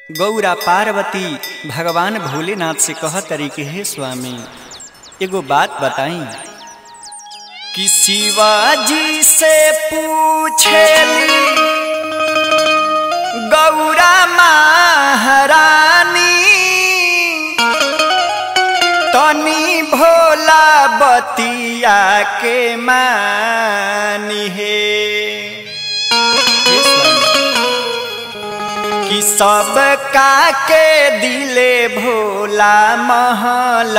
गौरा पार्वती भगवान भोलेनाथ से कह तरीके हे स्वामी एगो बात बताई कि शिवाजी से पूछेली गौरा महारानी तनी भोला बतिया के मानी हे हे स्वामी कि सब का के दिले भोला महल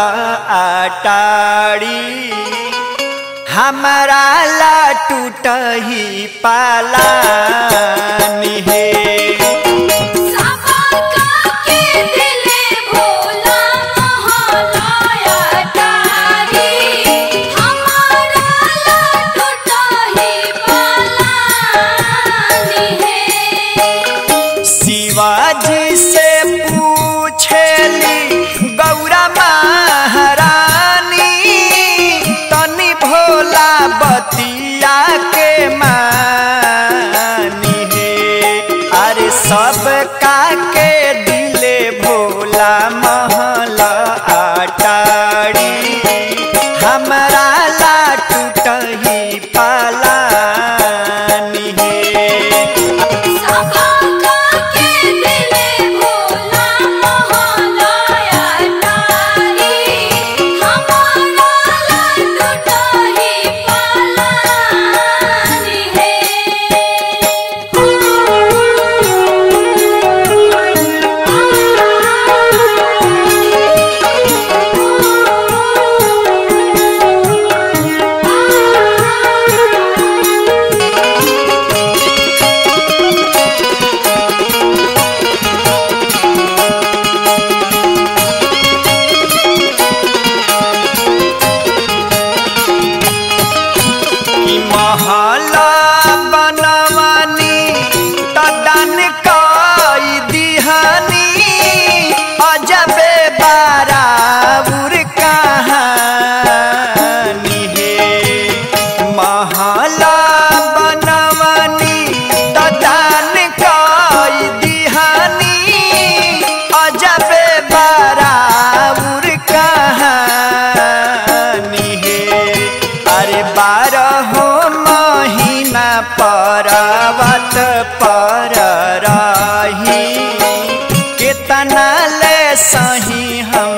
आटाड़ी हमारा ला टूटही पालानी हे शिवाजी से पूछेली गौरा महारानी तनी भोला बतिया के मानी हे अरे सब का के दिले भोला महल आटाड़ी हमरा ला टूटही पालानी हे कि महला बनवानी तदन कई दिहानी अजबे बाराउर कहानी हे महला बनवानी तदन कई दिहानी अजबे बाराउर कहानी हे अरे बारह महीना परवत पर रही कितना ले सही हम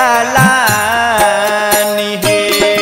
गलानी हे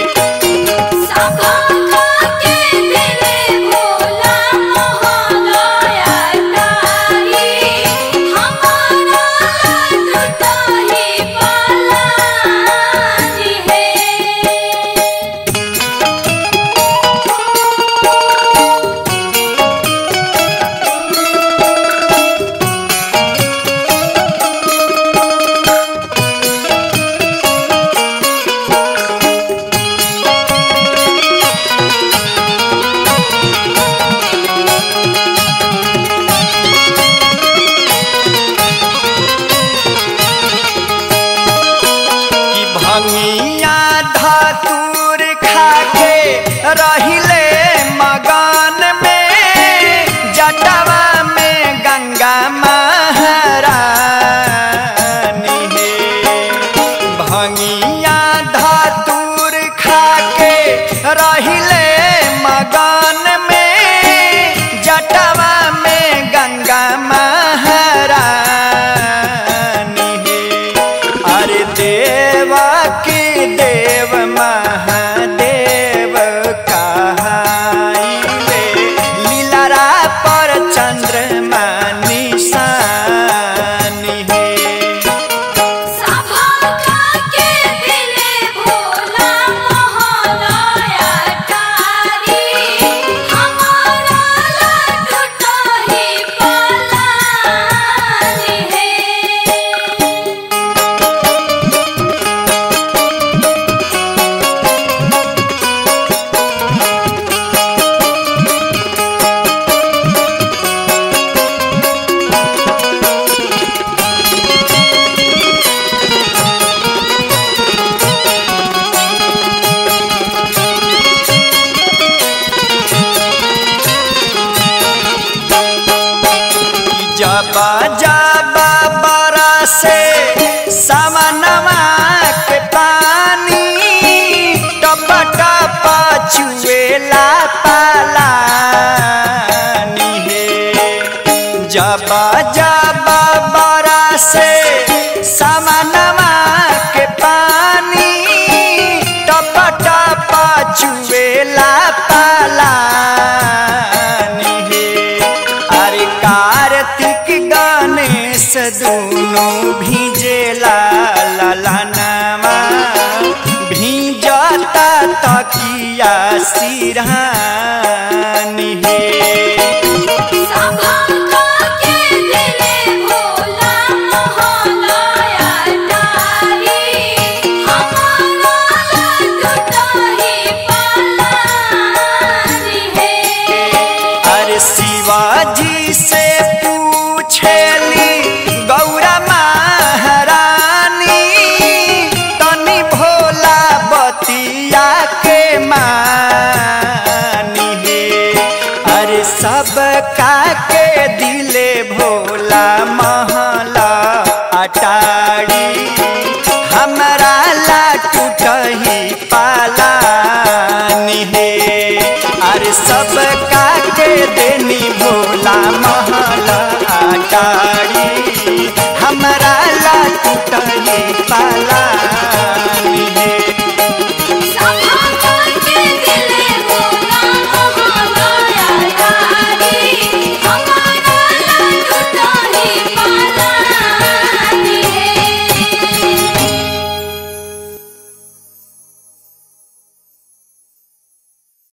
कि भंगिया धतूर खाके रहिले मगन में जटवा में गंगा महारानी हे भंगिया धतूर खाके रहिले मगन में जटवा में गंगा महारानी हे अरे देव की देव महादेव कहाइले लीलरा पर चंद्रमा निशानी हे जबा जबा से सामनवा के पानी टप टप चुएला पालानी हे जब जब बरा से सामनवा के पानी टप टप चुएला पालानी हे अरे कार्तिक गणेश दोनों भिजेला ललनवा भिजता तकिया सिरहानी हे सभा के दिले भोला मोहनाया डारी हमारा लटुटाही पालानी है अरे शिवाजी से पूछेली गौरा महारानी तनी भोला बतिया के मानी हे अरे सब का के दिले भोला महला अटारी हमरा ला टूटही पालानी हे अरे सब का के देनी भोला महला अटारी हमरा ला टूटही पाला